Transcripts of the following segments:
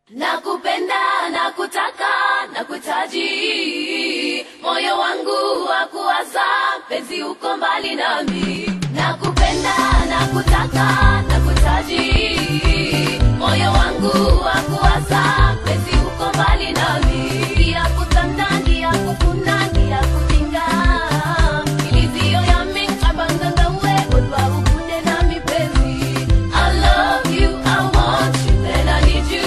nakupenda nakutaka nakuhitaji moyo wangu wa kuwaza penzi uko mbali nami nakupenda nakutaka nakuhitaji moyo wangu wa kuwaza penzi uko mbali nami ngia kutanda ngia kufuna ngia kutinga ilizio yami abanganga we odwa ukunde nami penzi I love you, I want you, and I need you.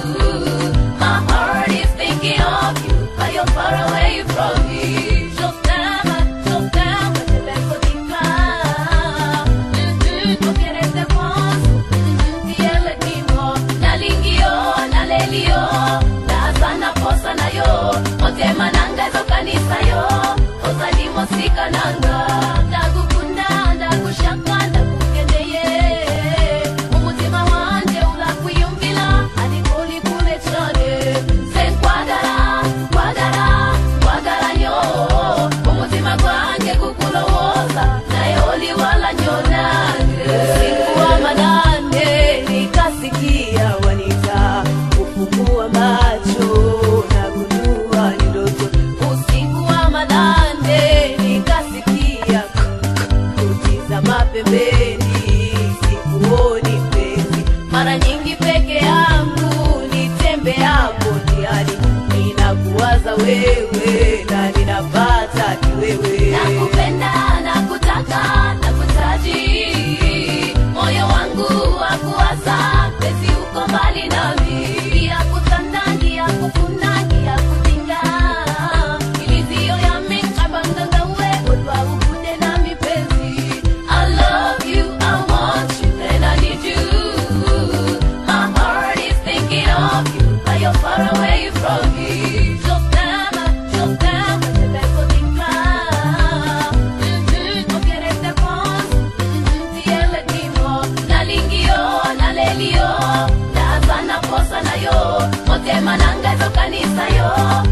My heart is thinking of you, but you're far away from me. Just down, just down, but you let go deep down. Mm-hmm, no quieres de vos, mm-hmm, tiele timo. Nalingio, nalelio, nazana posa na yo. Motema nanga ezo kanisa yo, ozalimo sika nanga. Ndagukunda, ndagushaka, ndakukendeye. umutima wanje urakwiyumvira ariko uri kure cyane se nkwagara kwagara kwagara nyo umutima gwanjye kukulowoza naye uliwala nyonange usiku wa manane nikasikia wanita kufungua macho na kujua ni ndoto usiku wa manane nikasikia kutizama pembeni sikuoni mpenzi mara nyingi peke yangu nitembeapo njiani ninakuwaza wewe na ninapata kiwewe nakupenda nakutaka nakutaji moyo wangu wa kuwaza penzi uko mbali nami ngia kutanda ngia kufuna ngia kutinga ilizio yami abanganga we odwa ukunde nami penzi I love you, I want you, and I need you. My heart is thinking of you, but you're far away from me. Just down, just down, but you let go deep down. Mhm, no quieres de vos, mhm, tiele timo. Nalingio, nalelio, nazana posa na yo. Motema nanga ezo kanisa yo,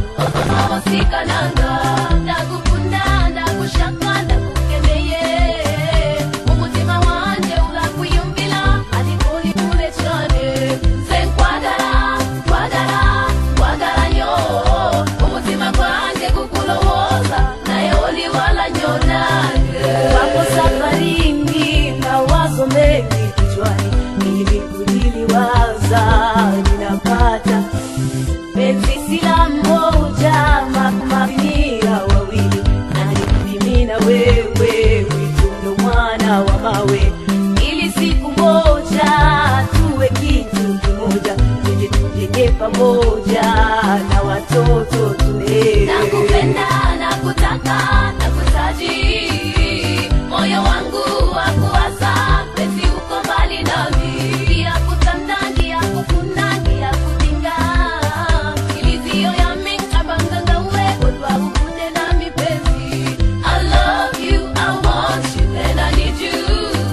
osika nanga. Ndagukunda, ndagushaka, ndakukemeye. umutima wanje urakwiyumvira ariko uri kure cyane nze nkwagara kwagara kwagara nyo umutima gwanjye kukulowoza naye uliwala nyonange wako safarini mawazo mengi kichwani ili kuliliwaza ninapata penzi sila mmoja makumamia wawili nalikupimina wewe witundo mwana wa mawe ili siku moja tuwe kitu kimoja tuje tujenge pamoja na watoto tulee nakupenda nakutaka nakutaji moyo wangu wa kuwaza penzi uko mbali nami ngia kutanda ngia kufuna ngia kutinga ilizio yami abanganga we odwa ukunde nami penzi I love you, I want you, and I need you.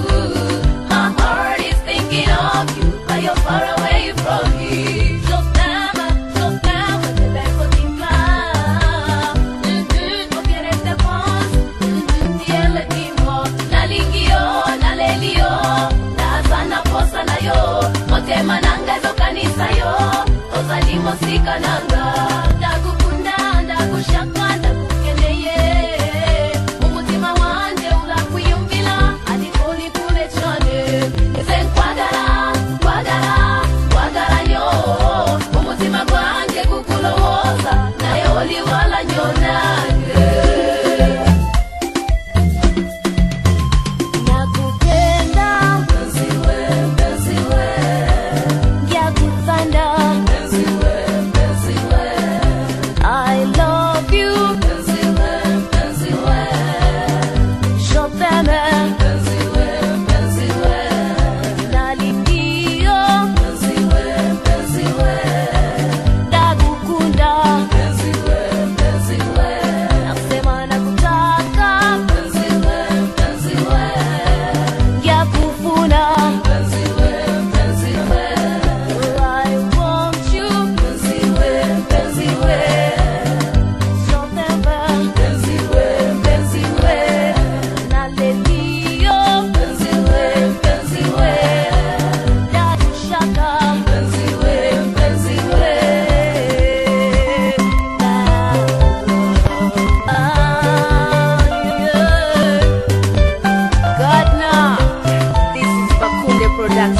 My heart is thinking of you, but you're far away from me. Just down, just down, but you let go deep down. Mhm, no quieres de vos, mhm, tiele timo. Nalingio, nalelio, nazana posa na yo. Motema nanga ezo kanisa yo, ozalimo sika nanga. Ndagukunda, ndagushaka, ndakukendeye. umutima wanje urakwiyumvira ariko uri kure cyane nze nkwagara kwagara kwagara nyo umutima gwanjye kukulowoza naye uliwala nyonange nakupenda mpenzi we mpenzi we ngiyakufanda mpenzi we mpenzi we Production.